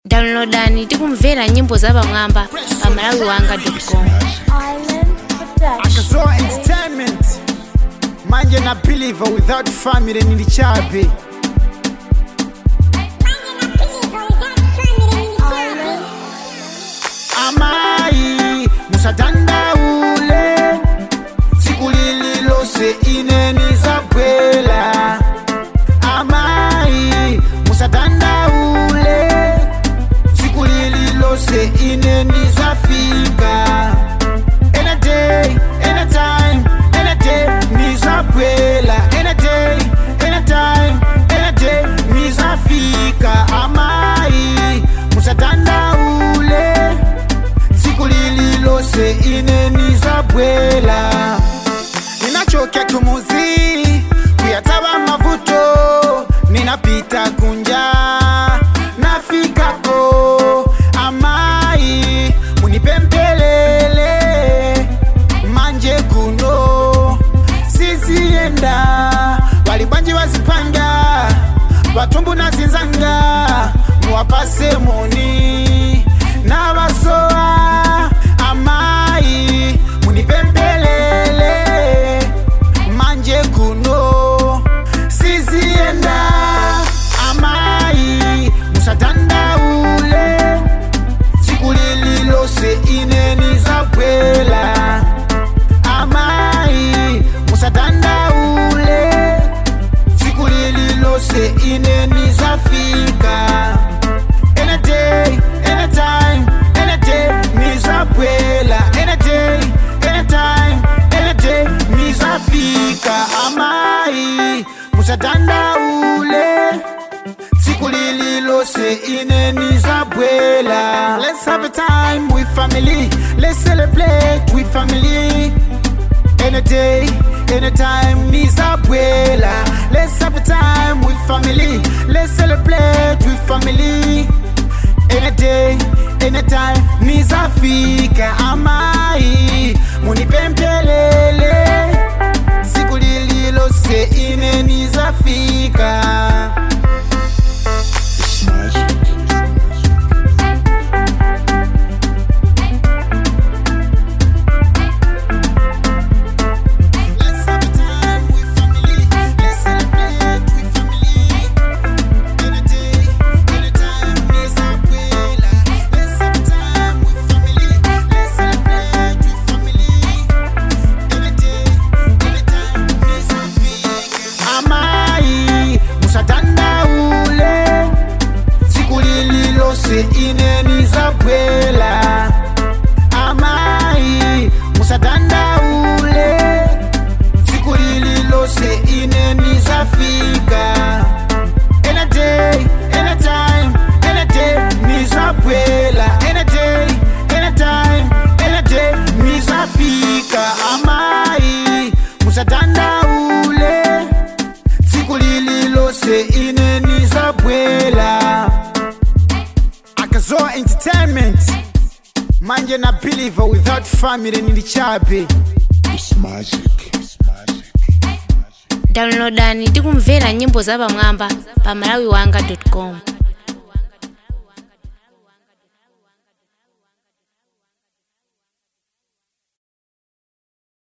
downloadani tikumvera nyimbo zapamwamba pa malawi wanga com Island Production. akazoa entertainment manje na believer without family nilichabe Island amai musadandaule siku lililose ineni zabwela amai musadandaule siku lililose ineni zafika any day anytime any day nizabwela any day anytime any day nizafika amai musadandaule siku lililose ineni zabwela ninachokea kumuzi kuyataba mavuto ninapita kunja nafikako amai munipempelele manje kuno sizienda walibwanji wazipanga vatumbu na zinzanga muwapase moni na vasoa amai munipempelele manje kuno sizienda amai musadandaule siku lililose ineni zabwela amai musadandaule siku lililose ineni zafika any day anytime any day nizabwela any day anytime any day nizafika amai musadandaule siku lililose ineni zabwela let's have a time with family let's celebrate with family any day, anytime, Nizabwela. Let's have a time with family. Let's celebrate with family. Any day, anytime, Nizafika. Amai, munipempelele. Siku lililose ine Nizafika. Let's have a time with family. Let's celebrate with family. Any day, anytime, Nizabwela. Let's have a time with family. Let's celebrate with family. Any day, anytime, Nizafika. Amai, musadandaule. Siku lililose ineni zabwela. Amai, musadandaule siku lililose ineni zafika any day anytime any day nizabwela any day anytime any day nizafika amai musadandaule siku lililose ineni zabwela akazoa entertainment manje na believer without family nilichabe downloadani tikumvera nyimbo zapamwamba pa malawi wanga com